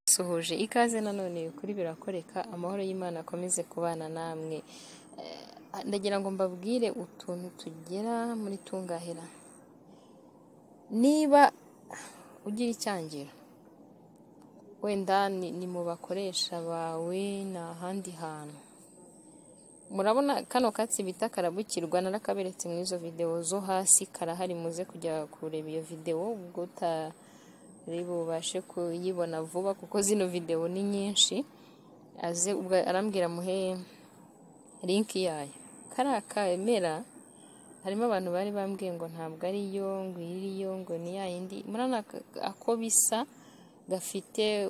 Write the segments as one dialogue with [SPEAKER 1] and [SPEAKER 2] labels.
[SPEAKER 1] Nsuhuje ikaze nanone ibikuri birakoreka amahoro y'Imana akomeze kubana namwe, ndagira ngo mbabwire utuntu tugera muri tungahera, niba ugira icyangiro wenda ni mu bakoresha bawe ni ahandi hantu, murabona kano katsi bita karabukirwa narakaberetse muri izo videwo zo hasi karahari muze kujya kureba iyo videwo ubwo utari bubashe kuyibona vuba kuko zino videwo ni nyinshi, aze arambwira muhe linki yayo, kariya kamera harimo abantu bari bambwiye ngo ntabwo ari yo ngo iyi yo ngo ni ya yindi, murabona ako bisa gafite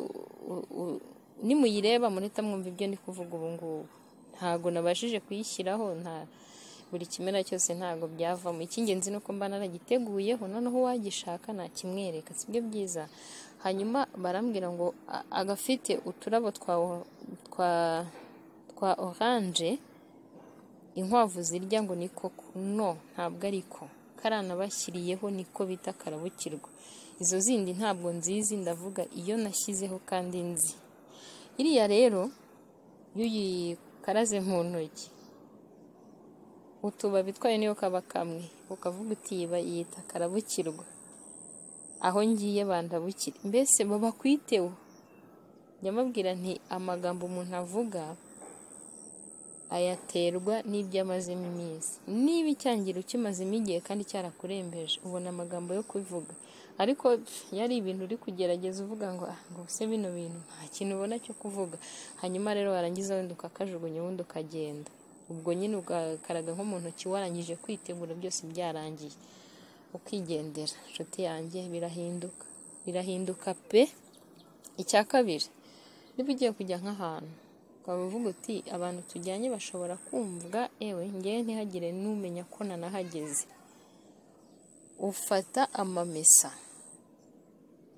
[SPEAKER 1] nimuyireba murahita mwumva ibyo ndi kuvuga ubu ngubu, ntabwo nabashije kuyishyiraho nta buri kimera cyose ntabwo byavamo, icy'ingenzi ni uko mba naragiteguyeho noneho uwagishaka nakimwereka sibyo byiza, hanyuma barambwira ngo agafite uturabo twa oranje inkwavu zirya ngo niko no ntabwo ariko, kariya nabashyiriyeho niko bita karabukirwa, izo zindi ntabwo nzizi ndavuga iyo nashyizeho kandi nzi, iriya rero iyo uyikaraze mu ntoki utubabi twayo niyo kaba kamwe ukavuga uti iyi bayita karabukirwa, aho ngiye bandabukire, mbese baba kwiteho, njya mbabwira nti amagambo umuntu avuga ayaterwa n'ibyo amazemo iminsi, niba icyangiro ukimazemo igihe kandi cyarakurembeje ubona amagambo yo kubivuga, ariko iyo ari ibintu uri kugerageza uvuga ngo ah se bino bintu nta kintu ubona cyo kuvuga, hanyuma rero warangiza wenda ukakajugunya ubundi ukagenda, ubwo nyine ugakaraga nko mu ntoki warangije kwitegura byose byarangiye, ukigendera inshuti yanjye birahinduka, birahinduka pe, icya kabiri niba ugiye kujya nk'ahantu ukaba uvuga uti abantu tujyanye bashobora kumva ewe ngewe ntihagire n'umenya ko nanahageze, ufata amamesa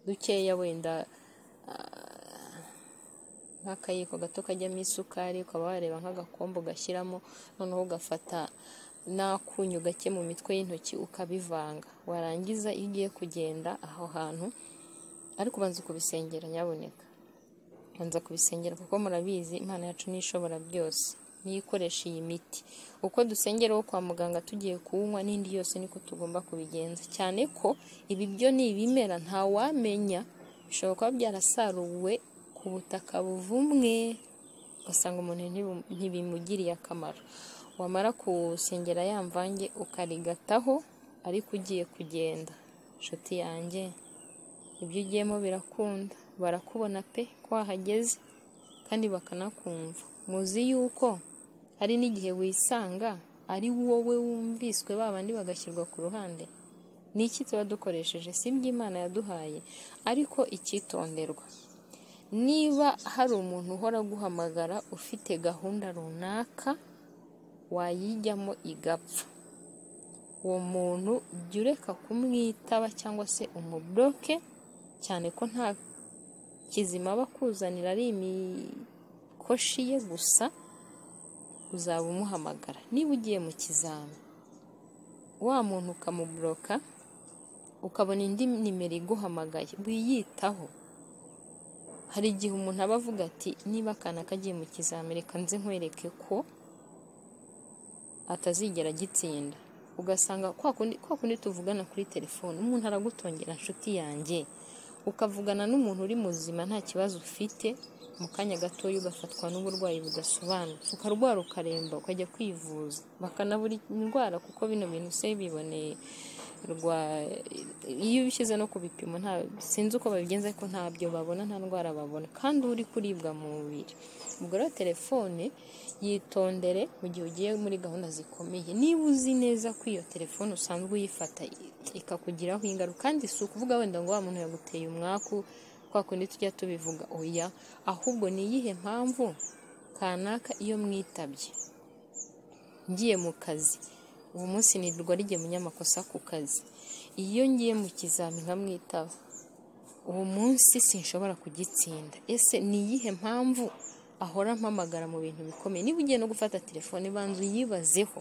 [SPEAKER 1] dukeya wenda nk'akayiko gato kajyamo isukari ukaba wareba nk'agakombe ugashyiramo noneho ugafata n'akunyu gake mu mitwe y'intoki ukabivanga, warangiza iyo ugiye kugenda aho hantu ariko ubanza ukubisengera nyamuneka, banza kubisengera kuko murabizi Imana yacu ni ishobora byose niyo ikoresha iyi miti, uko dusengera uwo kwa muganga tugiye kuwunywa n'indi yose niko tugomba kubigenza, cyane ko ibi byo ni ibimera ntawamenya bishobora kuba byarasaruwe ku butaka buvumwe ugasanga umuntu ntibimugiriye akamaro, wamara kuwusengera ya mvange ukarigataho ariko ugiye kugenda inshuti yanjye ibyo ugiyemo birakunda barakubona pe ko wahageze kandi bakanakumva, muzi yuko hari n'igihe wisanga ari wowe wumviswe ba bandi bagashyirwa ku ruhande, ni iki tuba dukoresheje si ibyo Imana yaduhaye ariko icyitonderwa, niba hari umuntu uhora aguhamagara ufite gahunda runaka wayijyamo igapfa, uwo muntu jya ureka kumwitaba cyangwa se umubloke cyane ko nta kizima aba akuzanira ari imikoshi ye gusa uzaba umuhamagara, niba ugiye mu kizami wa muntu ukamuburoka ukabona indi nimero iguhamagaye wiyitaho, hari igihe umuntu aba avuga ati niba akana kagiye mu kizami reka nze nkwereke ko atazigera agitsinda, ugasanga kwa kundi tuvugana kuri telefone umuntu aragutongera inshuti yanjye ukavugana n'umuntu uri muzima nta kibazo ufite mu kanya gatoya ugafatwa n'uburwayi budasobanutse ukarwara ukaremba ukajya kwivuza bakanabura indwara kuko bino bintu se biboneye iyo ubishyize no ku bipimo sinzi uko babigenza ariko ntabyo babona nta ndwara babona kandi uri kuribwa mu mubiri, ubwo rero telefone yitondere mu gihe ugiye muri gahunda zikomeye niba uzi neza ko iyo telefone usanzwe uyifata ikakugiraho ingaruka kandi si ukuvuga wenda ngo wa muntu yaguteye umwaku kwa kundi tujya tubivuga oya ahubwo ni iyihe mpamvu kanaka iyo mwitabye ngiye mu kazi ubu munsi nirirwa rigiye munyamakosa ku kazi iyo ngiye mu kizami nkamwitaba ubu munsi sinshobora kugitsinda ese ni iyihe mpamvu ahora ampamagara mu bintu bikomeye niba ugiye no gufata telefone banza uyibazeho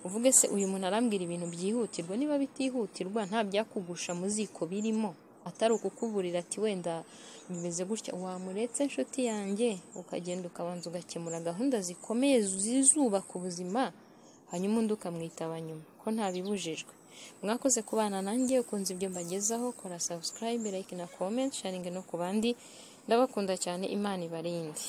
[SPEAKER 1] uvuge se uyu muntu arambwira ibintu byihutirwa niba bitihutirwa nta byakugusha mu ziko birimo atari ukukuburira ati wenda bimeze gutya wamuretse inshuti yanjye ukagenda ukabanza ugakemura gahunda zikomeye zizubaka ubuzima hanyuma undi ukamwitaba nyuma ko ntabibujijwe mwakoze kubana nanjye ukunze ibyo mbagezaho kora subscribe like na comment sharing no ku bandi ndabakunda cyane imana ibarinde